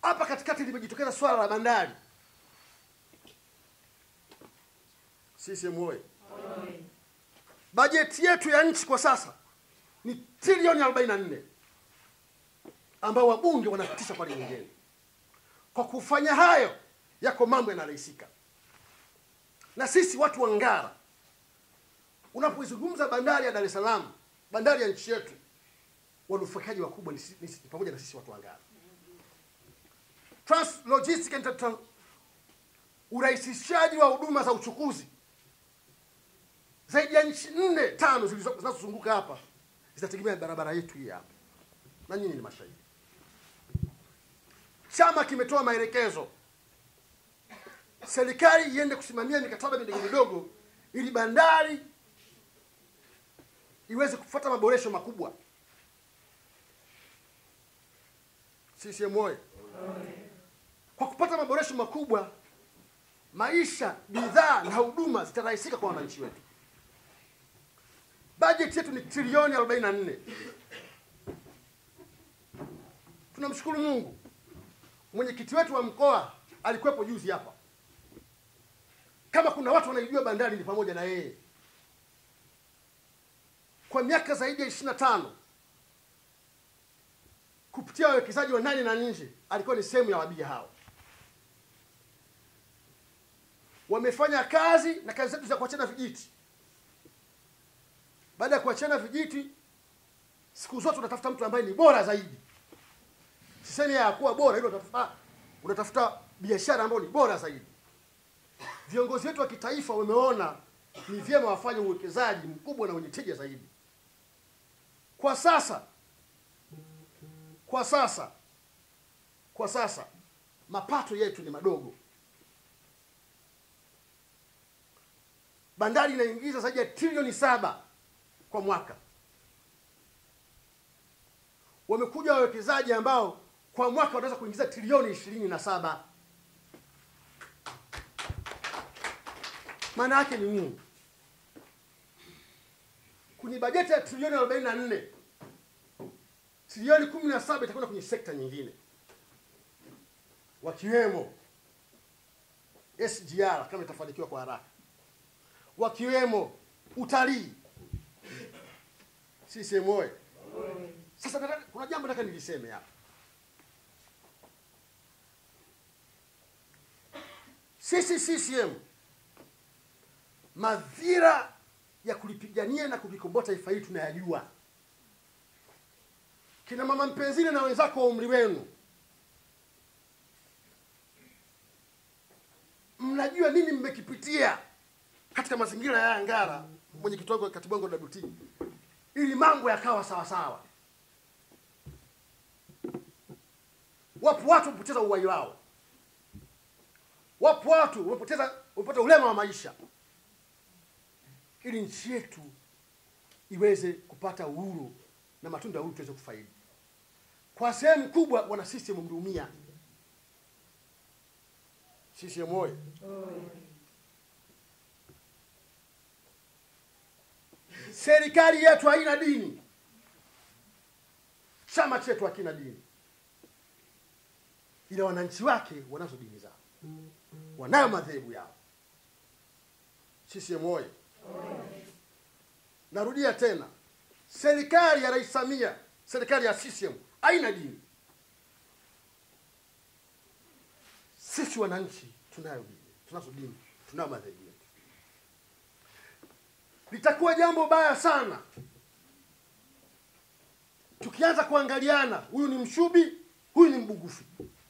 hapa katikati limejitokeza swala la bandari CCM oye bajeti yetu ya nchi kwa sasa ni trilioni 44 ambao wabunge wanapitisha pale bungeni kwa kufanya hayo yako mambo yanarahisika na sisi watu wa ngara unapoizungumza bandari ya dar es salaam bandari ya nchi yetu wanufaikaji wakubwa ni, si- ni, si- ni pamoja na sisi watu wa ngara Trans Logistic and Tran- urahisishaji wa huduma za uchukuzi zaidi ya nchi nne tano zilizo- zinazozunguka hapa zinategemea barabara yetu hii hapa na nyinyi ni mashahidi chama kimetoa maelekezo serikali iende kusimamia mikataba midogo midogo ili bandari iweze kufuata maboresho makubwa CCM oye kwa kupata maboresho makubwa maisha bidhaa na huduma zitarahisika kwa wananchi wetu bajeti yetu ni trilioni 44 tunamshukuru mungu mwenyekiti wetu wa mkoa alikuwepo juzi hapa kama kuna watu wanaijua bandari ni pamoja na yeye kwa miaka zaidi ya ishiri na tano kupitia wawekezaji wa ndani na nje alikuwa ni sehemu ya wabia hao wamefanya kazi na kazi zetu za kuachana vijiti baada ya kuachana vijiti siku zote unatafuta mtu ambaye ni bora zaidi sisemi ya kuwa bora ile unatafuta unatafuta biashara ambayo ni bora zaidi viongozi wetu wa kitaifa wameona ni vyema wafanye uwekezaji mkubwa na wenye tija zaidi kwa sasa kwa sasa kwa sasa mapato yetu ni madogo bandari inaingiza zaidi ya trilioni saba kwa mwaka wamekuja wawekezaji ambao kwa mwaka wanaweza kuingiza trilioni ishirini na saba maana yake ni nini kwenye bajeti ya trilioni arobaini na nne trilioni kumi na saba itakwenda kwenye sekta nyingine wakiwemo sgr kama itafanikiwa kwa haraka wakiwemo utalii CCM oye sasa nataka, kuna jambo nataka niliseme hapa sisi CCM madhira ya kulipigania na kulikomboa taifa hili tunayajua kina mama mpenzini na wenzako wa umri wenu mnajua nini mmekipitia katika mazingira ya Ngara, mwenyekiti wangu katibu wangu wa WT, ili mambo yakawa sawa sawa. Wapo watu wamepoteza uhai wao, wapo watu wamepoteza wamepata ulema wa maisha, ili nchi yetu iweze kupata uhuru na matunda ya uhuru tuweze kufaidi. Kwa sehemu kubwa wana system mliumia. CCM oye! Serikali yetu haina dini, chama chetu hakina dini, ila wananchi wake wanazo dini zao, wanayo madhehebu yao. CCM oye! Narudia tena, serikali ya Rais Samia, serikali ya CCM haina dini. Sisi wananchi tunayo dini, tunazo dini, tunayo madhehebu yetu. Litakuwa jambo baya sana tukianza kuangaliana, huyu ni Mshubi, huyu ni Mbugufi,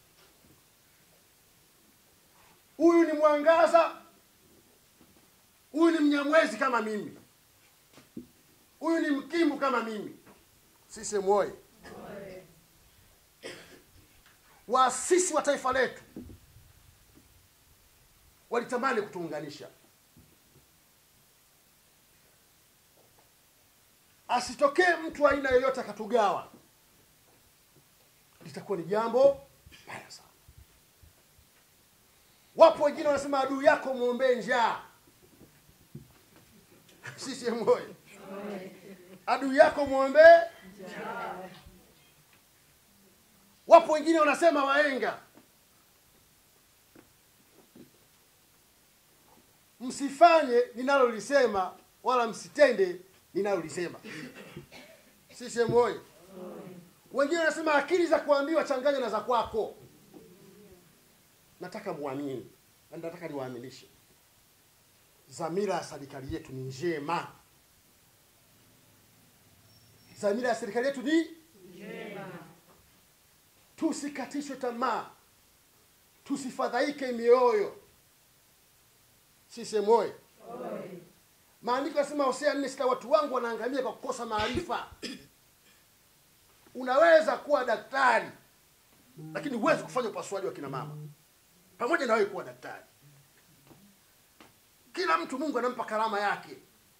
huyu ni Mwangaza, huyu ni Mnyamwezi kama mimi, huyu ni Mkimbu kama mimi. CCM oye! Waasisi wa taifa letu walitamani kutuunganisha, asitokee mtu aina yoyote akatugawa, litakuwa ni jambo baya sana. Wapo wengine wanasema adui yako mwombee njaa. CCM oye! adui yako mwombee wapo wengine wanasema waenga msifanye ninalolisema wala msitende ninalolisema sisemu oye wengine wanasema akili za kuambiwa changanya na za kwako nataka muamini na nataka niwaaminishe dhamira ya serikali yetu ni njema dhamira ya serikali yetu ni tusikatishwe tamaa tusifadhaike mioyo sisemu oye maandiko yanasema hosea nne sita watu wangu wanaangamia kwa kukosa maarifa unaweza kuwa daktari lakini huwezi kufanya upasuaji wa kina mama pamoja na wewe kuwa daktari kila mtu mungu anampa karama yake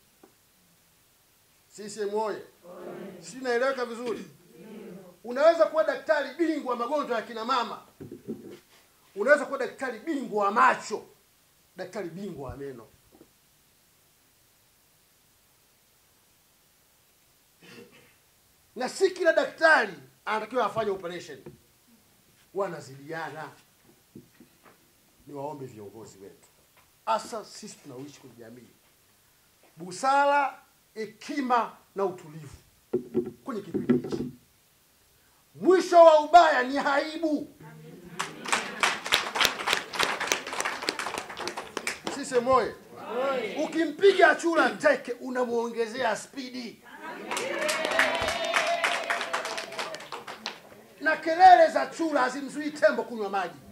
sisemu oye si naeleweka vizuri unaweza kuwa daktari bingwa wa magonjwa ya kina mama unaweza kuwa daktari bingwa wa macho daktari bingwa wa meno na si kila daktari anatakiwa afanye operation wanazidiana ni waombe viongozi wetu hasa sisi tunaoishi kwenye jamii busara hekima na utulivu kwenye kipindi hichi mwisho wa ubaya ni aibu sise moye ukimpiga chura teke unamwongezea spidi na kelele za chura hazimzuii tembo kunywa maji